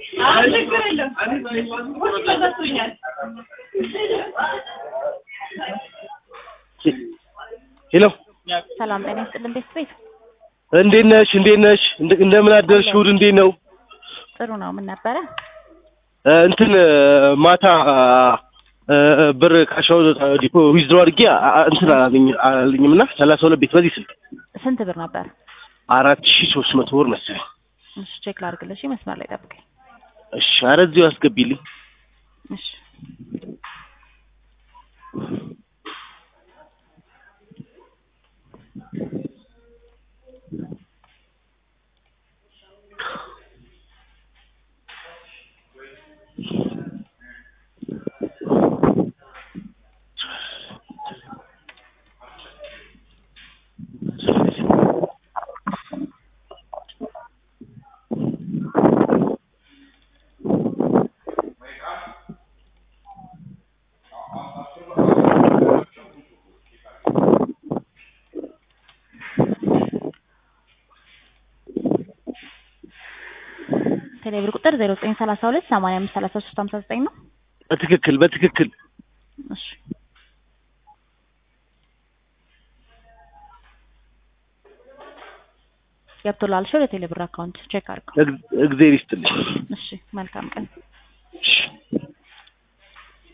ችግር የለም ውስጥ ተዘግቶኛል። ሄሎ ሰላም ጤና ይስጥልን ቤት ቤት እንዴት ነሽ? እንዴት ነሽ? እንደ- እንደምን አደርሽ? እሑድ እንዴት ነው? ጥሩ ነው። ምን ነበረ? እ፣ እንትን እ፣ ማታ እ፣ ብር ካሻው ዲፖ ዊዝድሮ አድርጌ አ- አ- እንትን አላለኝ- አላለኝም እና ሰላሳ ሁለት ቤት በዚህ ስልክ ስንት ብር ነበር? አራት ሺ ሶስት መቶ ብር መሰለኝ። እሺ ቼክ ላድርግልሽ። መስመር ላይ ጠብቀኝ። እሺ፣ ኧረ እዚሁ አስገቢልኝ። እሺ ቴሌብር ቁጥር ዜሮ ዘጠኝ ሰላሳ ሁለት ሰማንያ አምስት ሰላሳ ሶስት ሀምሳ ዘጠኝ ነው። በትክክል በትክክል እሺ ገብቶላል። እሺ ወደ ቴሌብር አካውንት ቼክ አድርገው። እግ- እግዜር ይስጥልኝ። እሺ መልካም ቀን። እሺ